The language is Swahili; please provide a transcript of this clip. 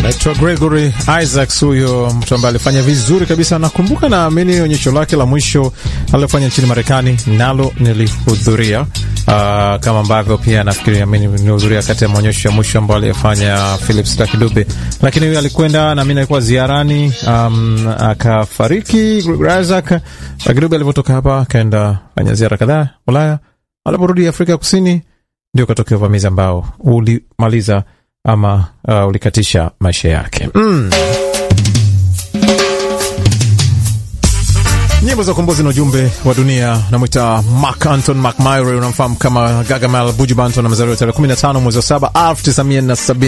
Naitwa Gregory Isaacs, huyo mtu ambaye alifanya vizuri kabisa. Nakumbuka, naamini onyesho lake la mwisho alilofanya nchini Marekani nalo nilihudhuria, uh, kama ambavyo pia nafikiri amini nilihudhuria kati ya maonyesho ya mwisho ambayo aliyefanya Philip Staki Dube, lakini huyo alikwenda na mimi alikuwa ziarani, um, akafariki Gregory Isaac. Staki Dube alivyotoka hapa akaenda fanya ziara kadhaa Ulaya, aliporudi Afrika ya Kusini ndio katokea uvamizi ambao ulimaliza ama uh, ulikatisha maisha yake mm. Nyimbo za ukombozi na ujumbe wa dunia. Namwita Mark Anton McMurray, unamfahamu kama Gargamel Buju Banton, amezaliwa tarehe 15 mwezi wa 7 1970